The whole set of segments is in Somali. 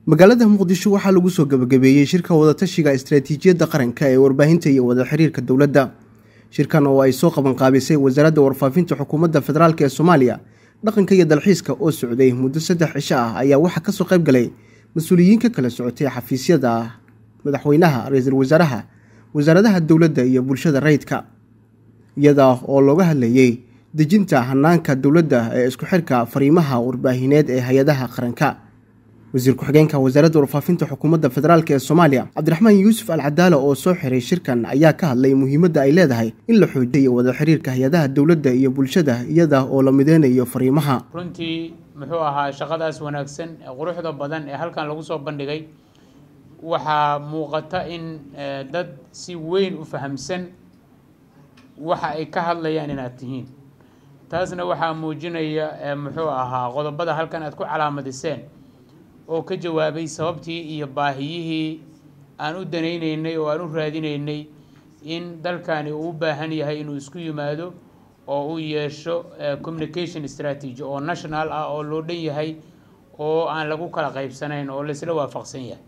magaalada muqdisho waxaa lagu soo gabagabeeyey shirka wadatashiga istaraatiijiyadda qaranka ee warbaahinta iyo wada xiriirka dowladda shirkan oo ay soo qabanqaabisay wasaaradda warfaafinta xukuumadda federaalk ee soomaaliya dhaqanka iyo dalxiiska oo socday muddo saddex cisho ah ayaa waxaa kasoo qayb galay mas-uuliyiin ka kala socotay xafiisyada madaxweynaha ra-iisul wasaaraha wasaaradaha dowladda iyo bulshada rayidka iyada oo looga hadlayey dejinta hanaanka dowladda ee isku xirka fariimaha warbaahineed ee hay-adaha qaranka wasiir ku-xigeenka wasaaradda warfaafinta xukuumadda federaalk ee soomaaliya cabdiraxmaan yuusuf al cadaala oo soo xiray shirkan ayaa ka hadlay muhiimadda ay leedahay in la xoojiyo wada xiriirka hay-adaha dowladda iyo bulshada iyada oo la mideynayo fariimaha runtii muxuu ahaa shaqadaas wanaagsan ee quruxda badan ee halkan lagu soo bandhigay waxaa muuqata in dad si weyn u fahamsan waxa ay ka hadlayaan inaad tihiin taasna waxaa muujinaya muxuu ahaa qodobada halkan aad ku calaamadiseen oo ka jawaabay sababtii iyo baahiyihii aan u danayneynay oo aan u raadinaynay in dalkani uu u baahan yahay inuu isku yimaado oo uu yeesho communication strategy oo national ah oo loo dhan yahay oo aan lagu kala qaybsanayn oo laisla waafaqsan yahay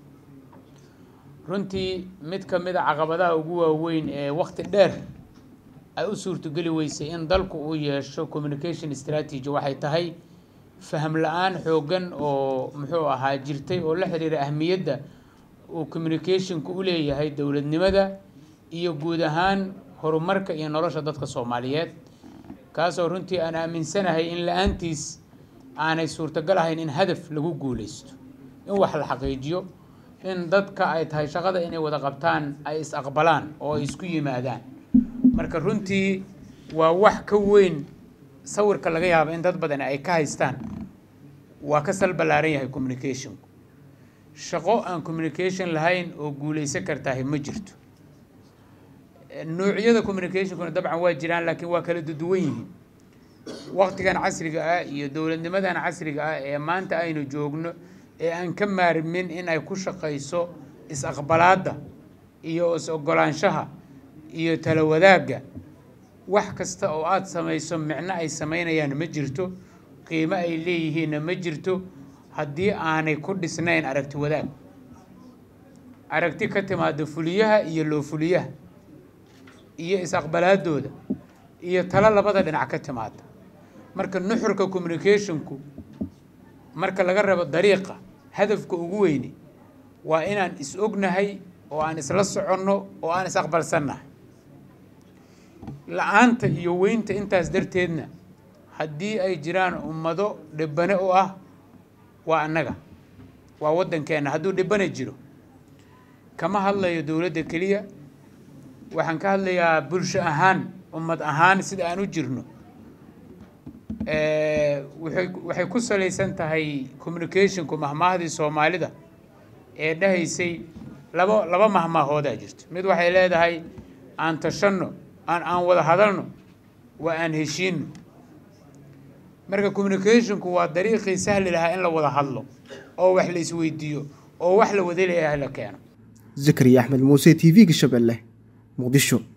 runtii mid ka mid a caqabadaha ugu waaweyn ee waqti dheer ay u suurtogeli weysay in dalku uu yeesho communication strategy waxay tahay faham la-aan xooggan oo muxuu ahaa jirtay oo la xiriira ahmiyadda uu communicationku u leeyahay dowladnimada iyo guud ahaan horumarka iyo nolosha dadka soomaaliyeed kaasoo runtii aan aaminsanahay in la-aantiis aanay suurtagal ahayn in hadaf lagu guuleysto in wax la xaqiijiyo in dadka ay tahay shaqada inay wada qabtaan ay is aqbalaan oo ay isku yimaadaan marka runtii waa wax ka weyn sawirka laga yaabo in dad badan ay ka haystaan waa ka sal ballaaran yahay communicationku shaqo aan communication lahayn oo guuleysan kartahay ma jirto nuucyada communicationkuna dabcan waa jiraan laakiin waa kala duduwan yihiin waqtigan casriga ah iyo dowladnimadan casriga ah ee maanta aynu joogno ee aan ka maarmin in ay ku shaqayso is-aqbalaadda iyo is-ogolaanshaha iyo tala wadaagga wax kasta oo aada samayso micno ay samaynayaan ma jirto qiimo ay leeyihiinna ma jirto haddii aanay ku dhisnayn aragti wadaag aragti ka timaado fuliyaha iyo loo fuliyaha iyo is-aqbalaadooda iyo talo labada dhinac ka timaada marka nuxurka communicationku marka laga rabo dariiqa hadafka ugu weyni waa inaan is ognahay oo aan isla soconno oo aan is aqbalsannahay la-aanta iyo weynta intaas darteedna haddii ay jiraan ummado dhibane u ah waa annaga waa waddankeenna hadduu dhibane jiro kama hadlayo dowladda keliya waxaan ka hadlayaa bulsho ahaan ummad ahaan sida aan u jirno waay waxay ku salaysan tahay communicationku mahmaahdii soomaalida ee dhahaysay laba laba mahmaahoodaa jirto mid waxay leedahay aan tashanno aan aan wada hadalno waa aan heshiino marka communicationku waa dariiqii sahli lahaa in la wada hadlo oo wax la isweydiiyo oo wax la wada leeyahay la keeno zakariya axmed muuse t v-ga shabeelle muqdisho